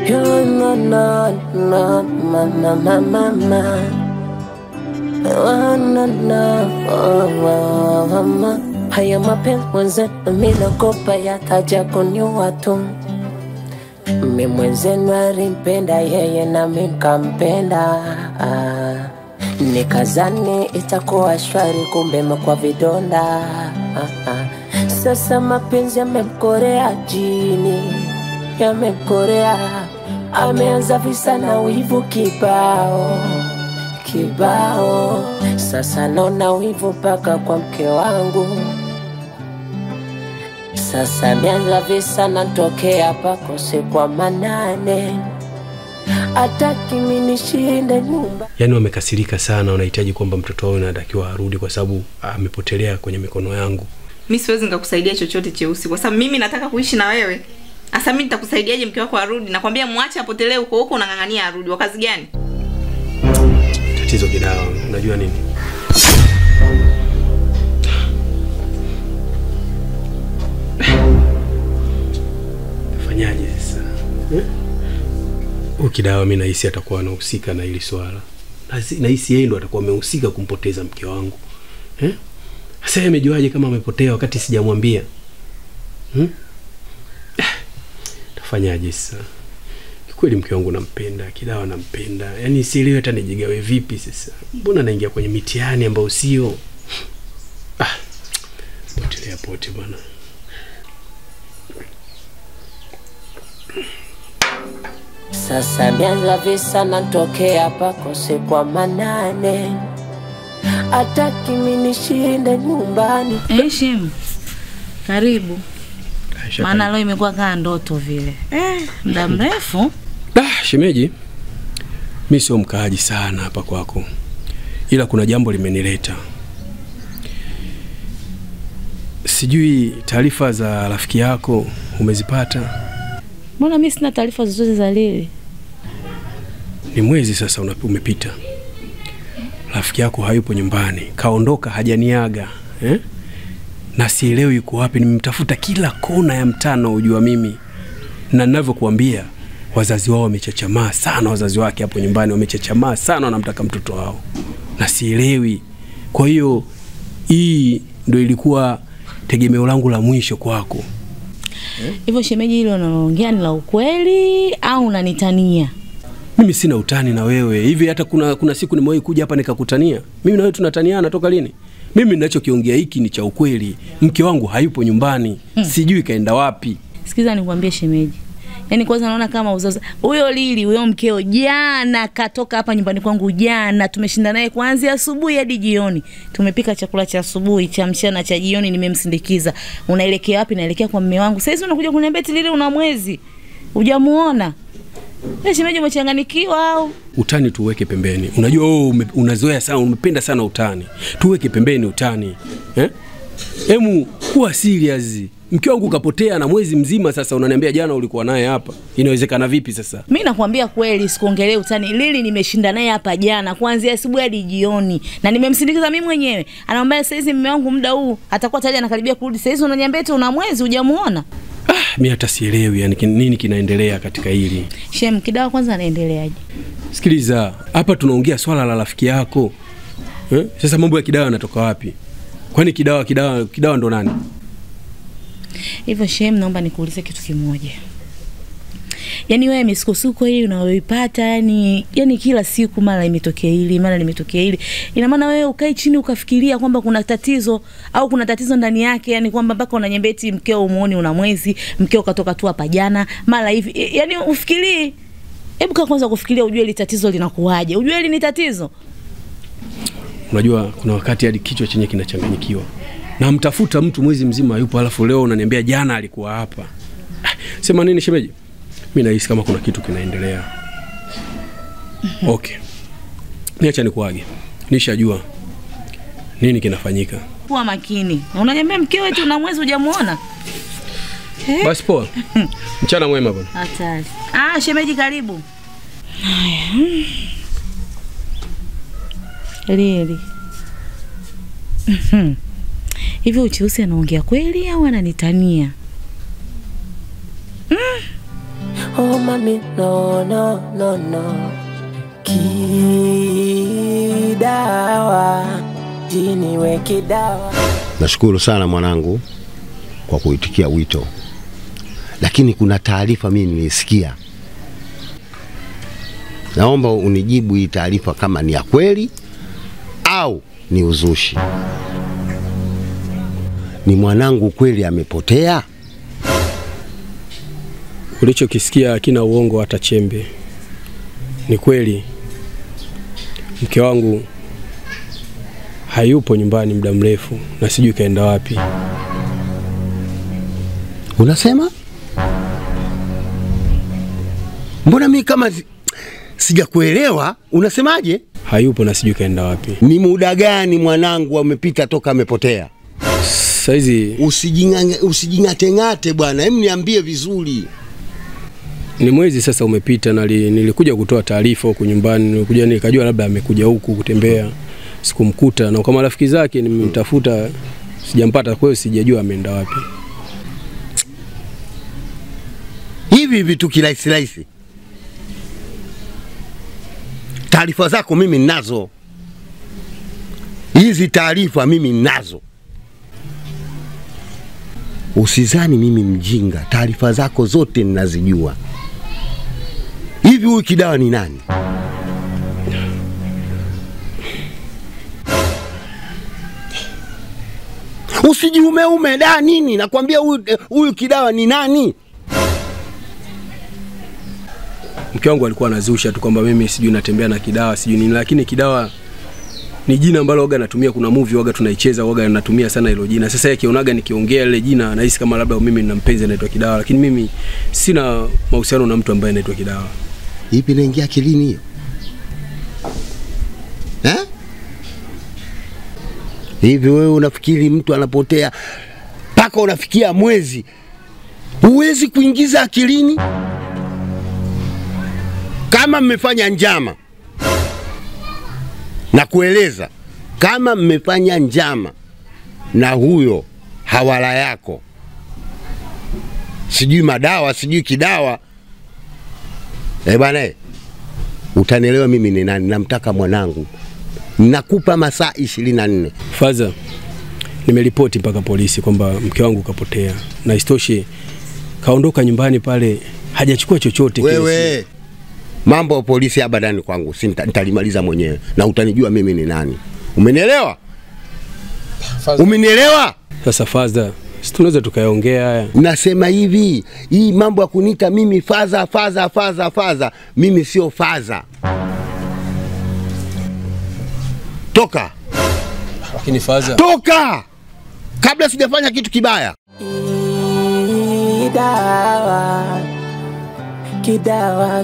Yo, no, no, no, mama, mama, mama. Oh, no, no, oh, oh, mama. Haya mapenzi mwenzetu milokopa yataja kuniua tu. Mi mwenzenu alimpenda yeye na mi nkampenda ah. Nikazani itakuwa shwari, kumbe imekuwa vidonda ah, ah. Sasa mapenzi yamemkorea jini, yamemkorea, ameanza visa na wivu kibao kibao. Sasa naona wivu mpaka kwa mke wangu, sasa ameanza visa natokea pakose kwa manane, ataki mimi nishinde nyumba Yaani wamekasirika sana, wanahitaji kwamba mtoto wao anatakiwa arudi kwa sababu amepotelea kwenye mikono yangu. mi siwezi nikakusaidia chochote cheusi kwa sababu mimi nataka kuishi na wewe hasa mi nitakusaidiaje mke wako arudi nakwambia mwache apotelee huko huko unang'ang'ania arudi wa kazi gani Tatizo kidawa, unajua nini? Fanyaje sasa? Eh? Huyu kidawa mi nahisi atakuwa anahusika na hili swala. Nahisi- Nahisi yeye ndo atakuwa amehusika kumpoteza mke wangu. Eh? Sasa yeye amejuaje kama amepotea wakati sijamwambia? Hmm? Tafanyaje sasa? kweli mke wangu nampenda, kidawa nampenda, yaani sielewi hata nijigawe vipi sasa. Mbona naingia kwenye mitihani ambayo sio ah, potelea pote bwana. Sasa mianza visa natokea pakose kwa manane, ataki mimi nishinde nyumbani. Heshim, karibu. Aisha, Maana leo imekuwa kaa ndoto vile eh, muda mrefu. Ah, shemeji, mi sio mkaaji sana hapa kwako, ila kuna jambo limenileta. Sijui taarifa za rafiki yako umezipata? Mbona mi sina taarifa zozote za Lili? Ni mwezi sasa una- umepita, rafiki yako hayupo nyumbani, kaondoka, hajaniaga eh? na sielewi yuko wapi. Nimemtafuta kila kona ya mtaa naojua mimi, na ninavyokuambia wazazi wao wamechachamaa sana, wazazi wake hapo nyumbani wamechachamaa sana, wanamtaka mtoto wao na sielewi. Kwa hiyo hii ndo ilikuwa tegemeo langu la mwisho kwako. Hivyo shemeji, hilo unaloongea ni la ukweli au unanitania? Mimi sina utani na wewe hivi. Hata kuna, kuna siku nimewahi kuja hapa nikakutania. Mimi na wewe tunataniana toka lini? Mimi ninachokiongea hiki ni cha ukweli. Mke wangu hayupo nyumbani, sijui kaenda wapi. Sikiza nikwambie shemeji, yaani kwanza naona kama uzaza huyo Lili, huyo mkeo jana katoka hapa nyumbani kwangu jana, tumeshinda naye kuanzia asubuhi hadi jioni, tumepika chakula cha asubuhi, cha mchana, cha jioni, nimemsindikiza. Unaelekea wapi? Naelekea kwa mme wangu. Sasa unakuja kuniambia eti Lili una mwezi hujamuona? Eh, shemeji, umechanganikiwa au? Utani tuweke pembeni. Unajua wewe ume, unazoea sana, umependa sana utani. Tuweke pembeni utani. Eh? Emu kuwa serious. Mke wangu kapotea na mwezi mzima sasa, unaniambia jana ulikuwa naye hapa. Inawezekana vipi sasa? Mi nakwambia kweli, sikuongelee utani. Lili nimeshinda naye hapa jana kuanzia asubuhi hadi jioni, na nimemsindikiza mimi mwenyewe. Anamwambia saizi mume wangu muda huu atakuwa tayari anakaribia kurudi. Saizi unaniambia eti una mwezi hujamuona? Ah, mi hata sielewi yani kin- nini kinaendelea katika hili. Shem, kidawa kwanza anaendeleaje? Sikiliza, hapa tunaongea swala la rafiki yako eh? Sasa mambo ya kidawa yanatoka wapi? Kwani kidawa kidawa kidawa ndo nani? Hivyo Shem, naomba nikuulize kitu kimoja. Yaani wewe misukosuko hii unayoipata yani, yani kila siku mara imetokea hili mara limetokea hili, ina maana wewe ukae chini ukafikiria kwamba kuna tatizo au kuna tatizo ndani yake, yani kwamba mpaka unanyambia eti mkeo umuoni una mwezi, mkeo katoka tu hapa jana mara hivi, I- yani ufikirii. Hebu kaa kwanza kufikiria, ujue hili tatizo linakuwaje, ujue hili ni tatizo. Unajua kuna wakati hadi kichwa chenye kinachanganyikiwa. Na mtafuta mtu mwezi mzima hayupo, alafu leo unaniambia jana alikuwa hapa. Ah, Sema nini shemeji? Mimi nahisi kama kuna kitu kinaendelea. Okay. Niacha nikuage. Nishajua nini kinafanyika. Kuwa makini, unanyambia mkeo eti una mwezi hujamuona. Basi poa. Mchana mwema bwana. Hatari. Ah, shemeji karibu. Haya. Lili. Mhm. Hivi Ucheusi anaongea kweli au ananitania? Oh mami, no, no, no, no. Kidawa, jini we kidawa. Nashukuru sana mwanangu kwa kuitikia wito, lakini kuna taarifa mimi nilisikia. Naomba unijibu hii taarifa kama ni ya kweli au ni uzushi. Ni mwanangu kweli amepotea? Ulichokisikia hakina uongo hata chembe. Ni kweli mke wangu hayupo nyumbani muda mrefu na sijui kaenda wapi. Unasema? Mbona mimi kama si- sijakuelewa? Unasemaje? Hayupo na sijui kaenda wapi. Ni muda gani mwanangu amepita toka amepotea? Saizi Usijing'ang'e- Usijing'ateng'ate bwana, hem niambie vizuri. ni mwezi sasa umepita na li, nilikuja kutoa taarifa huku nyumbani, nilikuja nikajua labda amekuja huku kutembea, sikumkuta na kwa marafiki zake nimemtafuta sijampata, kwa hiyo sijajua ameenda wapi. hivi vitu kirahisi rahisi. Taarifa zako mimi ninazo, hizi taarifa mimi ninazo. Usizani mimi mjinga, taarifa zako zote ninazijua. Hivi huyu Kidawa ni nani? Usijiumeume da nini, nakwambia huyu huyu Kidawa ni nani? Mke wangu alikuwa anazusha tu kwamba mimi sijui natembea na Kidawa sijui nini, lakini Kidawa ni jina ambalo waga natumia. Kuna movie waga tunaicheza waga natumia sana hilo jina. Sasa yeye akionaga nikiongea lile jina anahisi kama labda mimi nina mpenzi anaitwa Kidawa, lakini mimi sina mahusiano na mtu ambaye anaitwa Kidawa. Ipi inaingia akilini hiyo eh? Hivi wewe unafikiri mtu anapotea mpaka unafikia mwezi, huwezi kuingiza akilini? Kama mmefanya njama, na kueleza kama mmefanya njama na huyo hawala yako, sijui madawa, sijui kidawa Eh bwana, eh, utanielewa mimi ni nani. Namtaka mwanangu, nakupa masaa ishirini na nne. Faza, nimeripoti mpaka polisi kwamba mke wangu kapotea, na isitoshe kaondoka nyumbani pale hajachukua chochote kile. Wewe mambo ya polisi abadani kwangu, si nita- nitalimaliza mwenyewe na utanijua mimi ni nani. Umenielewa? Umenielewa? Sasa Faza, si tunaweza tukayaongea haya? Nasema hivi, hii mambo ya kuniita mimi faza faza faza faza, mimi sio faza. Toka Lakini Faza, toka, kabla sijafanya kitu kibaya. Kidawa, kidawa,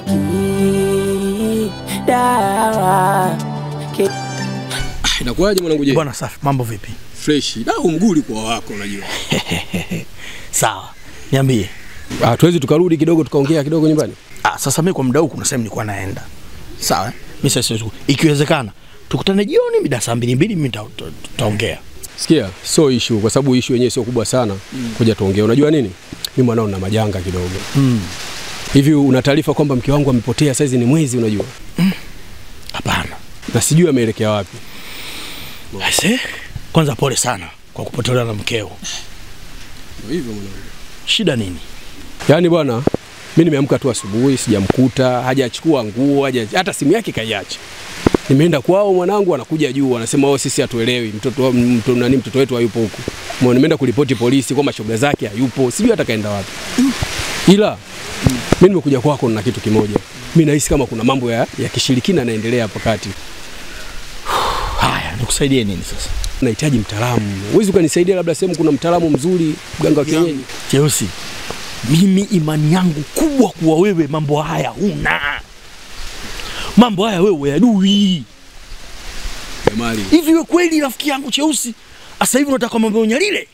kidawa, ki inakuwaje mwanangu? Je, Bwana safi, mambo vipi? fresh da, umguli kwa wako, unajua Sawa, niambie. ah, tuwezi tukarudi kidogo tukaongea kidogo nyumbani. Ah, sasa mimi kwa muda huu kuna sehemu nilikuwa naenda. Sawa, eh? mimi sasa siwezi ku- ikiwezekana tukutane jioni mida saa mbili mbili, mimi nita- tuta- tutaongea. Sikia, so issue kwa sababu issue yenyewe sio kubwa sana. Kuja tuongee. Unajua nini? Mimi mwanao na majanga kidogo. Mm. Hivi una taarifa kwamba mke wangu amepotea saizi ni mwezi unajua? Hapana. Na sijui ameelekea wapi. Aise, kwanza pole sana kwa kupotelewa na mkeo. Hivyo mwanangu. Shida nini? Yaani bwana, mimi nimeamka tu asubuhi sijamkuta, hajachukua nguo, haja hata simu yake kaiacha. Nimeenda kwao mwanangu anakuja juu anasema wao sisi hatuelewi mtoto wa- mtoto nani mtoto wetu hayupo huku. Mwa nimeenda kuripoti polisi kwamba shoga zake hayupo, sijui hata kaenda wapi. Ila mimi nimekuja kwako na kitu kimoja. Mimi nahisi kama kuna mambo ya, ya kishirikina yanaendelea hapa kati. Haya, nikusaidie nini sasa? Nahitaji mtaalamu. Huwezi ukanisaidia labda sehemu kuna mtaalamu mzuri, mganga wa kienyeji? Cheusi, mimi imani yangu kubwa kuwa wewe mambo haya huna. Mambo haya wewe yadui. Jamali. Hivi wewe kweli rafiki yangu Cheusi, sasa hivi unataka mambo ya unyalile?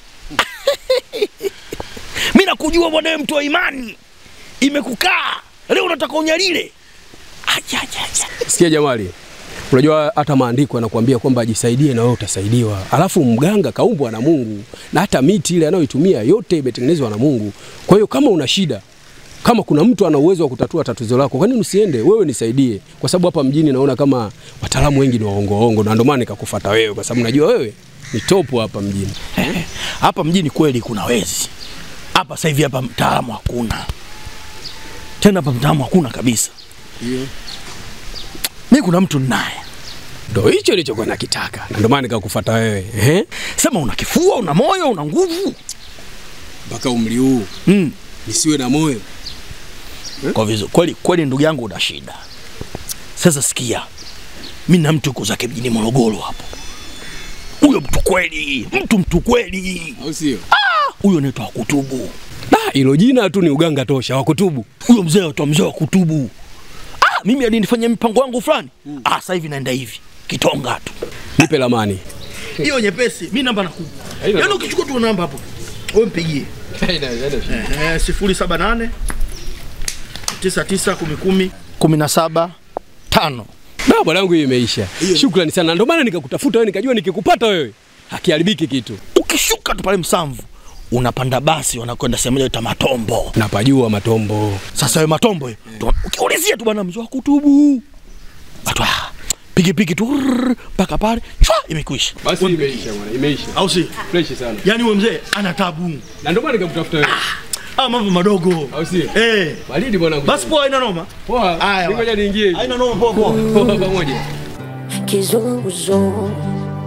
Mimi nakujua bwana, wewe mtu wa imani, imekukaa leo unataka unyalile? Acha, acha, acha. Sikia Jamali, unajua hata maandiko yanakuambia kwamba ajisaidie na wewe utasaidiwa. Alafu mganga kaumbwa na Mungu na hata miti ile anayoitumia yote imetengenezwa na Mungu. Kwa hiyo kama una shida Kama kuna mtu ana uwezo wa kutatua tatizo lako, kwa nini usiende wewe nisaidie? Kwa sababu hapa mjini naona kama wataalamu wengi ni waongo waongo, na ndio maana nikakufuata wewe, kwa sababu najua wewe ni topu hapa mjini. hapa mjini kweli kuna wezi hapa sasa hivi hapa mtaalamu hakuna tena hapa mtaalamu hakuna kabisa mi kuna mtu ninaye Ndio hicho nilichokuwa nakitaka, na ndio maana nikakufuata wewe. Ehe, sema una kifua una moyo una nguvu mpaka umri huu mm. nisiwe na moyo. kwa vizu kweli kweli ndugu yangu una shida sasa sikia mi na mtu uko zake mjini morogoro hapo huyo mtu kweli mtu mtu kweli Au sio? huyo anaitwa kutubu Ah, hilo jina tu ni uganga tosha wa kutubu. huyo mzee anaitwa mzee wa kutubu ah, mimi alinifanyia mpango wangu fulani mm. ah, sasa hivi naenda hivi kitonga tu Nipe lamani. hiyo nyepesi mi namba nakupa yaani ukichukua tu namba hapo wewe mpigie Eh, sifuri saba nane tisa tisa kumi kumi kumi na saba tano Na bwanangu, hiyo imeisha. Shukrani sana, ndio maana nikakutafuta wewe, nikajua nikikupata wewe hakiharibiki kitu. ukishuka tu pale Msamvu unapanda basi wanakwenda sehemu moja ita Matombo. Napajua matombo. Sasa wewe Matombo hiyo, tu- ukiulizia tu bwana mzee wa kutubu watu ah, pikipiki tu rrrr, mpaka pale chwa imekwisha, Basi imeisha bwana, imeisha. au si? Fresh sana. Yani huyo mzee ana tabu Na ndio maana nikakutafuta wewe. ah, mambo madogo Au sio? eh. Baridi bwanangu. Basi poa, haina noma, poa. Haya, Ngoja niingie. haina noma, poa poa. Poa pamoja. kizunguzungu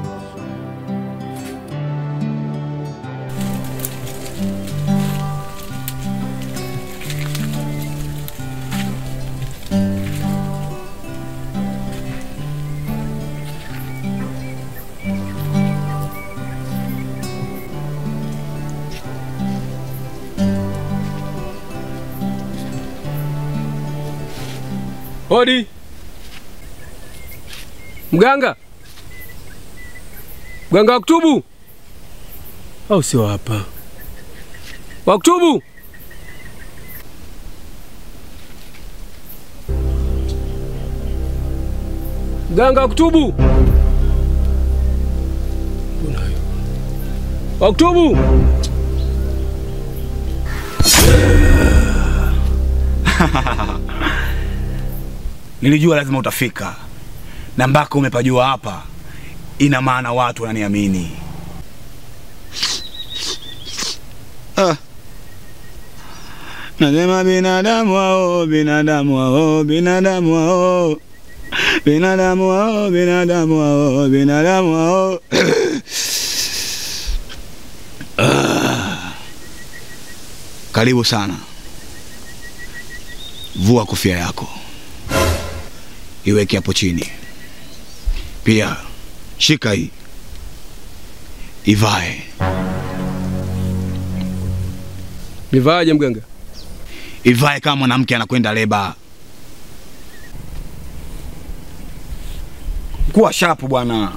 Hodi. Mganga. Mganga wa kutubu. Au sio hapa? Wa kutubu. Mganga wa kutubu. Mbona hayo? Wa kutubu. Nilijua lazima utafika, na mpaka umepajua hapa, ina maana watu wananiamini. Ah. Nasema binadamu hao, binadamu hao, binadamu hao, binadamu hao, binadamu hao, binadamu hao. Ah. Karibu sana, vua kofia yako iweke hapo chini. Pia shika hii, ivae, Nivaaje mganga? ivae kama mwanamke anakwenda leba. Kuwa shapu bwana.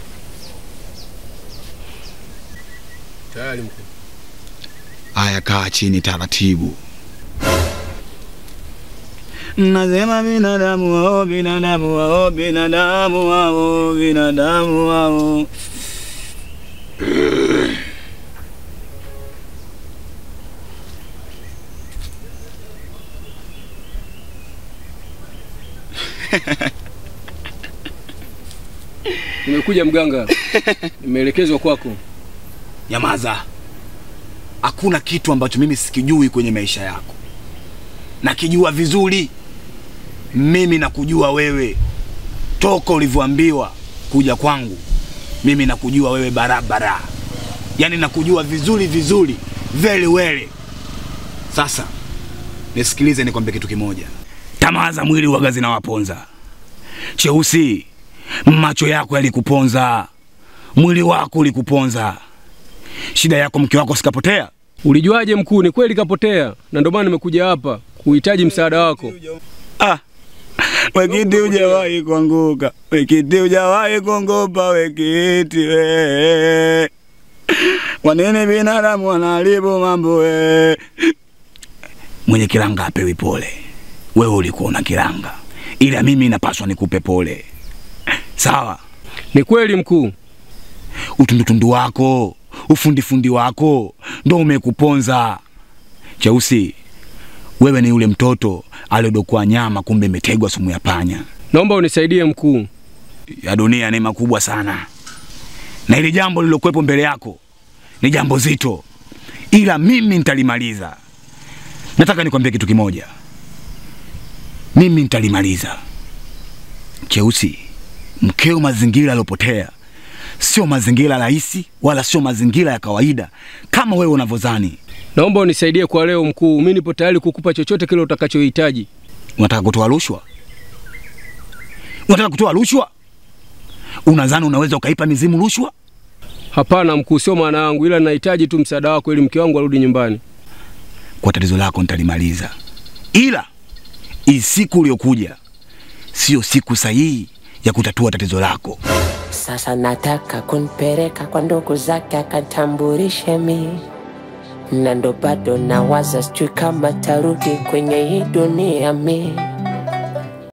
Tayari mkuu. Aya, kaa chini taratibu. Nasema binadamu wao, binadamu wao, binadamu wao, binadamu wao. Nimekuja mganga. Nimeelekezwa kwako. Nyamaza. Hakuna kitu ambacho mimi sikijui kwenye maisha yako. Nakijua vizuri. Mimi nakujua wewe toka ulivyoambiwa kuja kwangu. Mimi nakujua wewe barabara, yaani nakujua vizuri vizuri, very well. Sasa nisikilize, nikwambie kitu kimoja. Tamaa za mwili waga zinawaponza. Cheusi, macho yako yalikuponza, mwili wako ulikuponza. Shida yako mke wako sikapotea? Ulijuaje mkuu? Ni kweli kapotea, na ndio maana nimekuja hapa kuhitaji msaada wako. Ah, wekiti hujawahi kuanguka, wekiti hujawahi kuongopa, wekiti we. Kwa nini binadamu wanaharibu mambo we? Mwenye kiranga apewi pole. Wewe ulikuwa una kiranga, ila mimi napaswa nikupe pole, sawa? Ni kweli mkuu, Utundutundu wako, ufundifundi wako ndo umekuponza. Cheusi, Wewe ni yule mtoto aliyodokwa nyama, kumbe imetegwa sumu ya panya. Naomba unisaidie mkuu. Ya dunia ni makubwa sana, na hili jambo lililokuwepo mbele yako ni jambo zito, ila mimi nitalimaliza. Nataka nikwambie kitu kimoja, mimi nitalimaliza. Cheusi, mkeo mazingira aliyopotea sio mazingira rahisi, wala sio mazingira ya kawaida kama wewe unavyodhani. Naomba unisaidie kwa leo mkuu. Mimi nipo tayari kukupa chochote kile utakachohitaji. Unataka kutoa rushwa? Unataka kutoa rushwa? Unadhani unaweza ukaipa mizimu rushwa? Hapana mkuu, sio maana yangu, ila nahitaji tu msaada wako ili mke wangu arudi nyumbani. Kwa tatizo lako nitalimaliza, ila hii siku uliokuja sio siku sahihi ya kutatua tatizo lako. Sasa nataka kunipeleka kwa ndugu zake akatambulishe mi na ndo bado nawaza, sijui kama tarudi kwenye hii dunia mi